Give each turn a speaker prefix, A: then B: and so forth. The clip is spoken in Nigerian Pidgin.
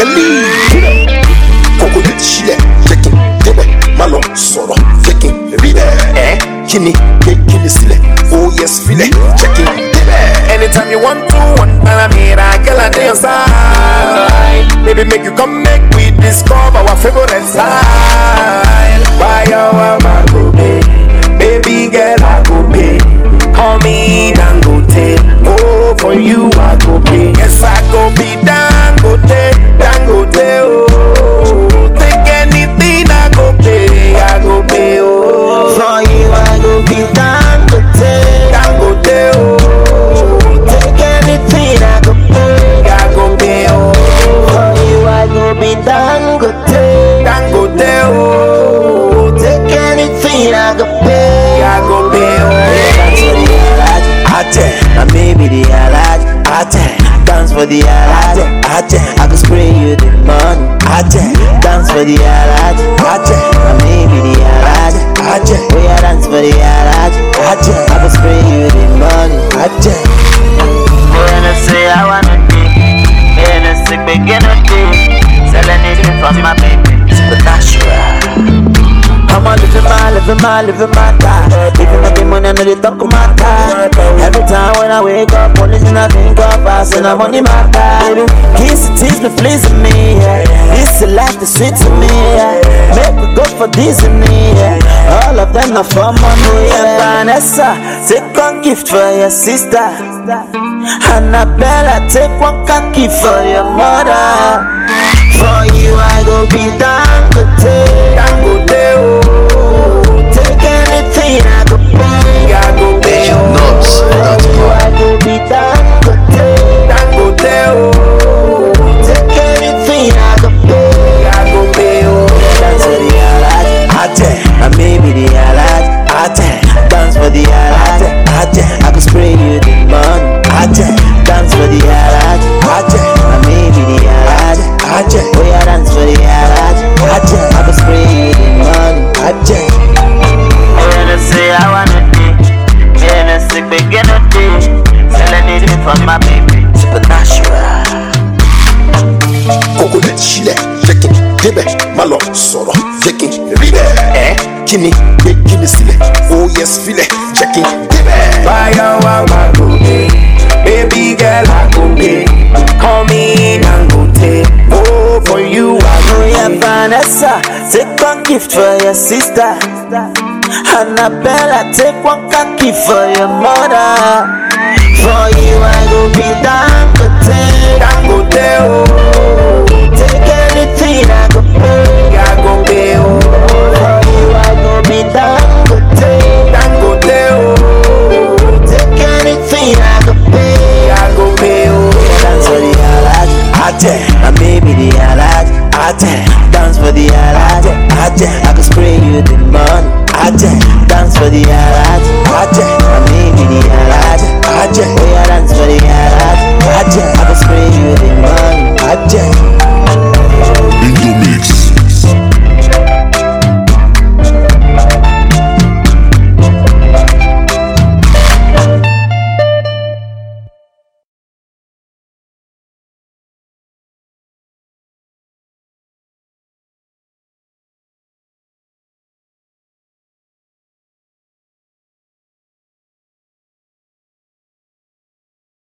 A: believe. Kókó lè ti sílẹ̀, jẹ́ kí n débẹ̀, má lọ sọ̀rọ̀, jẹ́ kí n rí bẹ́ẹ̀. Ẹ kí ni gbé kí ni sílẹ̀, oh yes filẹ̀, jẹ́ kí n débẹ̀.
B: Anytime you want to, one parameter, girl, I dey your side. Baby, make you come, make we discover our favorite style. Why you want my go pay? Baby girl, I go pay. Call me Dangote. Oh, for you, I go pay. Yes, I go be Dangote, Dangote. Oh, take anything, I go pay, I go pay. Oh,
C: For you, I go be Dangote.
B: Dangote. Oh,
C: Take anything I go pay.
B: I go pay. Oh.
C: For you, I go be Dangote.
B: Dangote, oh,
C: Take anything I go pay.
B: I go pay,
C: Dance for the Alhaji, Ate. And maybe the Alhaji, Ate. Dance for the Alhaji, Ate. I go spray you the money, Ate. Dance for the Alhaji, Ate. And maybe the Alhaji, Ate. We are dance for the Alhaji, Ate. I go spray you the money, Ate. Gonna say I wanna be, gonna say begin to be, selling it for my baby, supernatural. I'm a living my, living my, living my time. Even if the money I know they talk my time. Every time when I wake up, only thing I think of, I send I'm money my time. Kiss it, tease me, pleasing me. Yeah. This is life, the sweet to me. Yeah. Make me go for this and me. Yeah. All of them are for money. Yeah. Vanessa, take one gift for your sister. Annabella, take one khaki for your mother. For you, I go be Dangote.
B: Dangote, oh,
C: Take anything I go pay.
B: I go pay, oh,
A: Nuts, that's
C: For you, I go be Dangote.
B: Dangote, oh,
C: Take anything I go pay.
B: I go pay, oh,
C: Dance for the Alhaji, Ate. And maybe the Alhaji, Ate. Dance for the Alhaji, Ate. I go spray you the money, Ate. Dance for the Alhaji, Ate. And maybe the Alhaji, Ate. Oh yeah, dance for the Alhaji, Ate. I go spray you the money, Ate. Gonna say I wanna be, gonna say begin to be, selling it for my baby, supernatural.
A: Kókó lè ti sílẹ̀, jẹ́ kí n débẹ̀, má lọ sọ̀rọ̀, jẹ́ kí n rí bẹ́ẹ̀. Ẹ kí ni gbé kí ni sílẹ̀, oh yes filẹ̀, jẹ́ kí n débẹ̀.
B: Why you want my go pay? Baby girl, I go pay. Call me Dangote. Oh, for you, I go
C: Oh yeah,
B: pay.
C: Vanessa, take one gift for your sister. Annabella, take one khaki for your mother. For you, I go be Dangote.
B: Dangote, oh,
C: Take anything I go pay.
B: I go pay, oh,